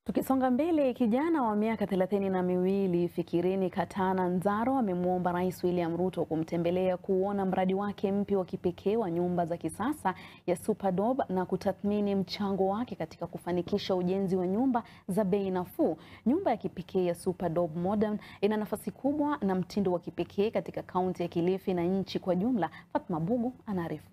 Tukisonga mbele, kijana wa miaka thelathini na miwili Fikirini Katana Nzaro amemwomba Rais William Ruto kumtembelea kuuona mradi wake mpya wa kipekee wa nyumba za kisasa ya Superdome na kutathmini mchango wake katika kufanikisha ujenzi wa nyumba za bei nafuu. Nyumba ya kipekee ya Superdome Modern ina nafasi kubwa na mtindo wa kipekee katika kaunti ya Kilifi na nchi kwa jumla. Fatma Bugu anaarifu.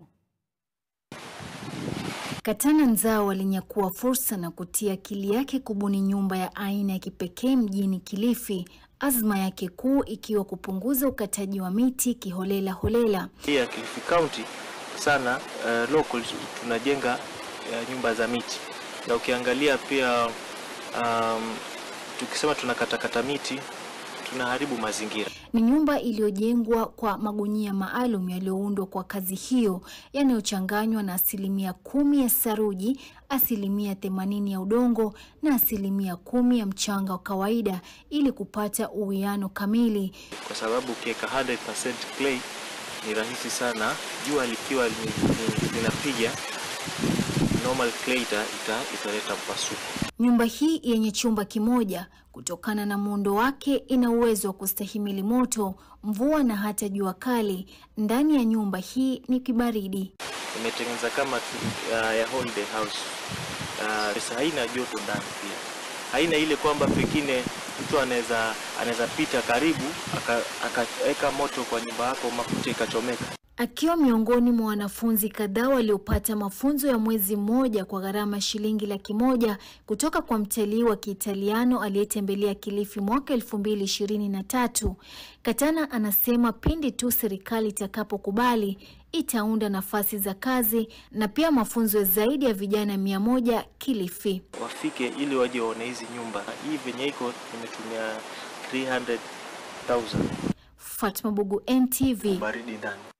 Katana Nzaro alinyakua fursa na kutia akili yake kubuni nyumba ya aina ya kipekee mjini Kilifi, azma yake kuu ikiwa kupunguza ukataji wa miti kiholela holela. Hii ya Kilifi County sana uh, locals tunajenga uh, nyumba za miti na ukiangalia pia um, tukisema tunakatakata miti tunaharibu mazingira. Ni nyumba iliyojengwa kwa magunia maalum yaliyoundwa kwa kazi hiyo yanayochanganywa na asilimia kumi ya saruji, asilimia themanini ya udongo na asilimia kumi ya mchanga wa kawaida ili kupata uwiano kamili. Kwa sababu ukiweka 100% clay ni rahisi sana, jua likiwa linapiga normal clay ita, italeta mpasuko. Nyumba hii yenye chumba kimoja kutokana na muundo wake ina uwezo wa kustahimili moto, mvua na hata jua kali. Ndani ya nyumba hii ni kibaridi. Imetengeneza kama uh, ya holiday house. Uh, haina joto ndani pia, haina ile kwamba pengine mtu anaweza anaweza pita karibu akaweka moto kwa nyumba yako mafuta ikachomeka. Akiwa miongoni mwa wanafunzi kadhaa waliopata mafunzo ya mwezi mmoja kwa gharama shilingi laki moja kutoka kwa mtalii wa Kiitaliano aliyetembelea Kilifi mwaka elfu mbili ishirini na tatu, Katana anasema pindi tu serikali itakapokubali itaunda nafasi za kazi na pia mafunzo zaidi ya vijana mia moja Kilifi. Wafike ili waje waone hizi nyumba. Hii venye iko nimetumia 300,000. Fatma Bugu, NTV. Baridi ndani.